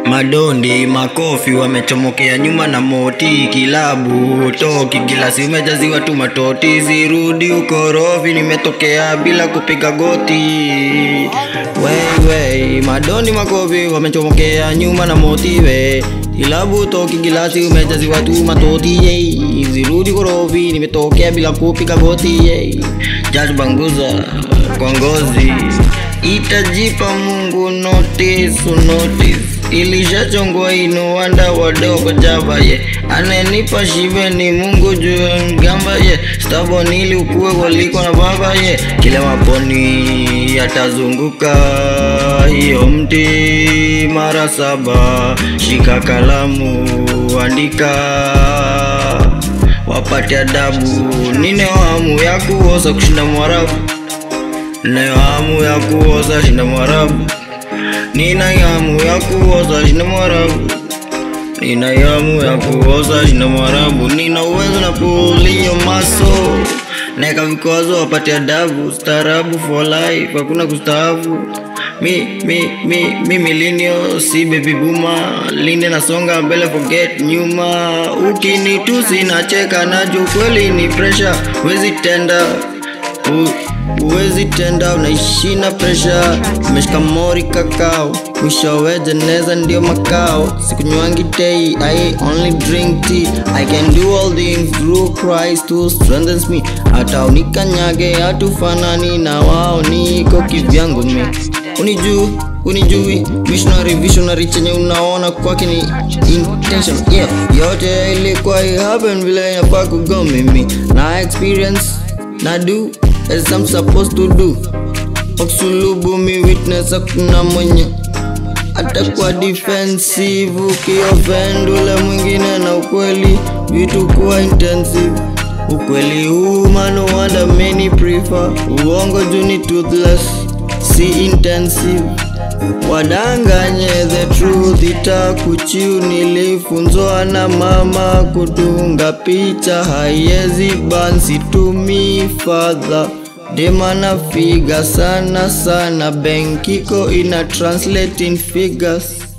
Madondi makofi wamechomokea nyuma na moti kilabu toki gilasi umejaziwa tu matoti zirudi ukorofi nimetokea bila kupiga goti wey, wey. Madondi makofi wamechomokea nyuma na moti we kilabu toki gilasi umejaziwa tu matoti yey. zirudi korofi nimetokea bila kupiga goti yey. Judge Banguza kwa ngozi itajipa Mungu notice notice ilishachongwa inuwanda wadogo jaba ye anenipa shibe ni Mungu juu mgamba ye stabon ili ukue waliko na baba ye kila maponi yatazunguka hiyo mti mara saba shika kalamu andika wapate adabu nine hamu ya kuosa kushinda mwarabu Ninayo hamu ya kuoza shinda mwarabu Nina hamu ya kuoza shinda mwarabu Nina hamu ya kuoza shinda mwarabu Nina uwezo na pulio maso Neka vikwazo wapate adabu Staarabu for life hakuna kustaafu Mi, mi, mi, mi millennial si baby boomer Linde nasonga mbele forget nyuma Ukinitusi nacheka najo kweli ni pressure Wezi tenda U, Uwezi tenda unaishi na presha umeshika mori kakao mwishowe jeneza ndio makao sikunywangi tei I only drink tea I can do all things through Christ who strengthens me hata unikanyage hatufanani na wao niko kivyangu mi unijuu unijui missionary visionary chenye unaona kwake ni intention yeah. yote ilikuwa happen vile inafaa kugo mimi na experience na do as I'm supposed to do Oksulubu mi witness hakuna mwenye atakuwa defensive ukioffend ule mwingine na ukweli vitu kuwa intensive ukweli huu mano wanda many prefer uongo juu ni toothless si intensive wadanganye the truth itakuchiu nilifunzwa na mama kutunga picha haiezi bansi tumi fadha demana figa sana sana benkiko ina translate in figures